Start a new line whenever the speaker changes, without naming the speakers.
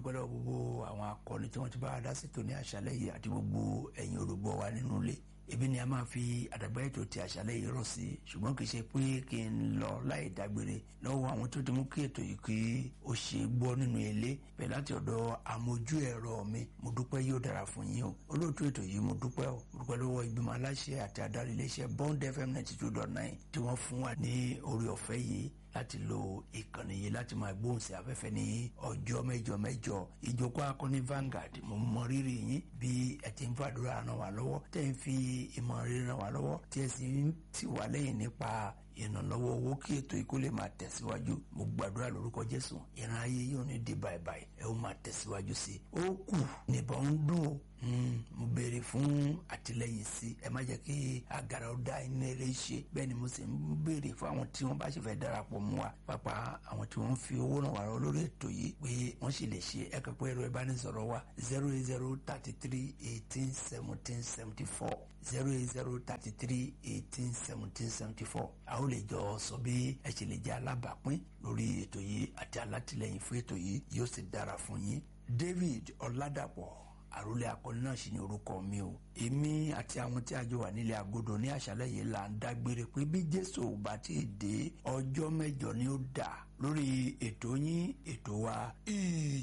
dúpẹ́ lọ́wọ́ gbogbo àwọn akọni tí wọ́n ti bá wa dá sí tòní àṣálẹ́ yìí àti gbogbo ẹ̀yin olùgbọ́ wa nínú ilé ebi ni a máa fi àdàgbà ètò ti àṣálẹ́ yìí rọ̀ sí ṣùgbọ́n kì í ṣe pé kí n lọ láì dágbére lọ́wọ́ àwọn tó ti mú kí ètò yìí kí ó ṣe gbọ́ nínú ilé bẹ́ẹ̀ láti ọ̀dọ̀ amójú ẹ̀rọ mi mo dúpẹ́ yóò dára fún yín o olóòtú ètò yìí mo dúpẹ́ o mo dúpẹ́ lọ́wọ́ ìgbìmọ̀ aláṣẹ àti adarí iléeṣẹ́ Bond FM ninety two dot nine tí wọ́n fún wa ní orí ọ̀fẹ́ yìí láti lo ìkànnì yìí láti máa gbóhùn sí afẹ́fẹ́ ní ọjọ́ mẹ́jọ mẹ́jọ ìjókòó akọni Vanguard mo mọ rírì yín bí ẹ ti ń fàdúrà ràn wá lọ́wọ́ tẹ́ ń fi ìmọ̀ rírì ràn wá lọ́wọ́ tí ẹ sì ń tì wá lẹ́yìn nípa ìrànlọ́wọ́ owó kí ètò yìí kó lè máa tẹ̀síwájú mo gbàdúrà lórúkọ Jésù ìran ayé yóò ní di báyìí ẹ ó máa tẹ̀síwájú sí i ó kù nìbọn ń dùn ó mo béèrè fún àtìlẹ́yìn sí ẹ má jẹ́ kí agara ó dá iná eré ṣe bẹ́ẹ̀ ni mo sì ń béèrè fún àwọn tí wọ́n bá ṣe fẹ́ darapọ̀ mọ́ wa pàápàá àwọn tí wọ́n fi owó ràn wá lọ lórí ètò yìí pé wọ́n sì lè ṣe ẹ kẹ́kọ̀ọ́ ẹ̀rọ ìbánisọ̀rọ̀ wa zero eight zero thirty three eighteen seventeen seventy four zero eight zero thirty three eighteen seventeen seventy four a ó lè jọ sọ bí ẹ ṣe lè jẹ́ alábàápín lórí ètò yìí àti alátìlẹ́yìn fún ètò yìí yóò sì dára fún yín David Ọládàpọ̀ àròlé akọni náà sì ní orúkọ mi o èmi àti àwọn tí a jọ wà nílé agodo ní àṣálẹ́ yìí là ń dágbére pé bí jésù ò bá ti dé ọjọ́ mẹ́jọ ni ó dà lórí ètò yín ètò wa